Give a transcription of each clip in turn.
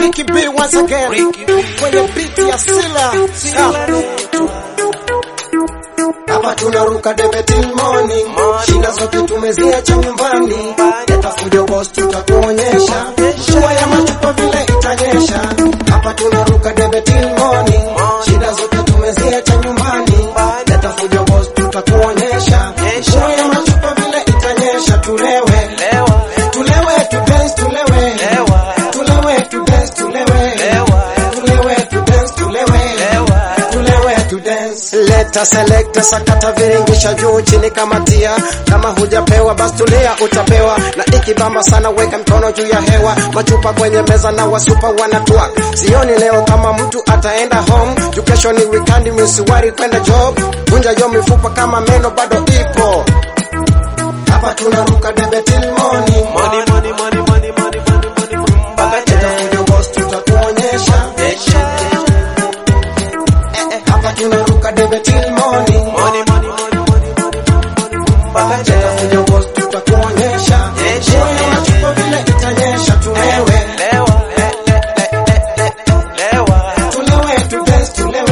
Ricky B once again kwenye beat ya Sila. Hapa tunaruka debe till morning, shida zote tumeziacha nyumbani. Leta fujo boss, tutakuonyesha mvua ya machupa vile itanyesha. Hapa tunaruka debe till morning, shida zote tumeziacha nyumbani. Leta fujo boss, tutakuonyesha mvua ya machupa vile itanyesha. Tulewe, tulewe, tu dance, tulewe, tulewe, tu dance, tulewe, tulewe, tu dance, tulewe tulewe tu dance. Leta selekta sakata viringisha juu chini kama tia, kama hujapewa basi tulia utapewa, na ikibamba sana weka mkono juu ya hewa, machupa kwenye meza na wasupa wanatwak. Sioni leo kama mtu ataenda home, juu kesho ni weekend, msiwari kwenda job, vunja yo mifupa kama meno bado ipo. Hapa tunaruka debe till morning, Leta fujo boss, tutakuonyesha hapa tunaruka debe till morning. Leta fujo boss, tutakuonyesha mvua ya machupa vile itanyesha. Tulewe, tulewe tu dance, tulewe,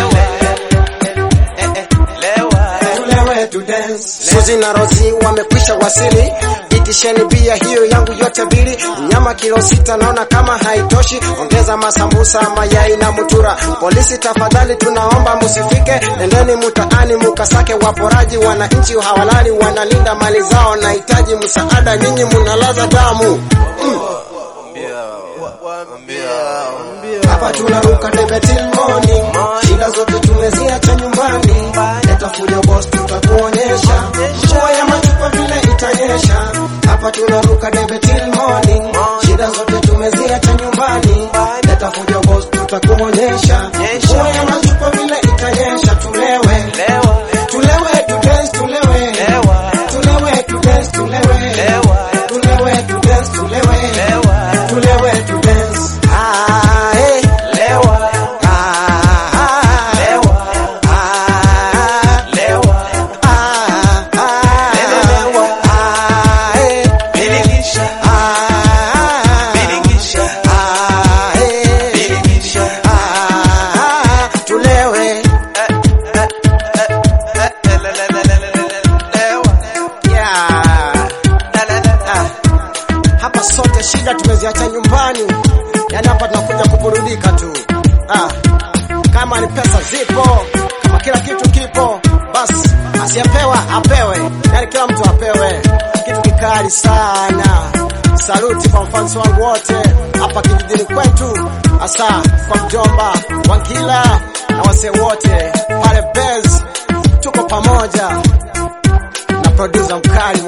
tulewe tu dance. Suzi na Rozi wamekwisha wasili, itisheni bia hiyo yangu yote bili, nyama kilo sita naona kama haitoshi, ongeza masambusa, mayai na mutura. Polisi tafadhali, tunaomba musifike, nendeni mutaani mukasake waporaji, wananchi hawalali, wanalinda mali zao, nahitaji msaada, nyinyi munalaza damu. Hapa tunaruka debe till morning, shida zote tumeziacha nyumbani. Leta fujo boss, tutakuonyesha mvua ya machupa vile itanyesha. Hapa tunaruka debe till morning, shida zote tumeziacha nyumbani. Leta fujo boss, tutakuonyesha mvua ya machupa vile itanyesha. Tulewe, tulewe tu dance, tulewe, tulewe tu dance, tulewe, tulewe tu dance, tulewe, tulewe tu dance. Ah, eh. Ah, ah, ah, eh. Ah, ah, eh. Ah, eh. Ah, tulewe. Yeah. Ah. Hapa sote shida tumeziacha nyumbani, yaani hapa tunakuja kuburudika tu. Ah. Kama ni pesa zipo, kama kila kitu kipo, basi asiyepewa apewe, yaani kila mtu apewe kitu kikali sana. Saluti kwa mfans wangu wote hapa kijijini kwetu, hasa kwa mjomba Wangila na wasee wote pale Bez, tuko pamoja na producer mkali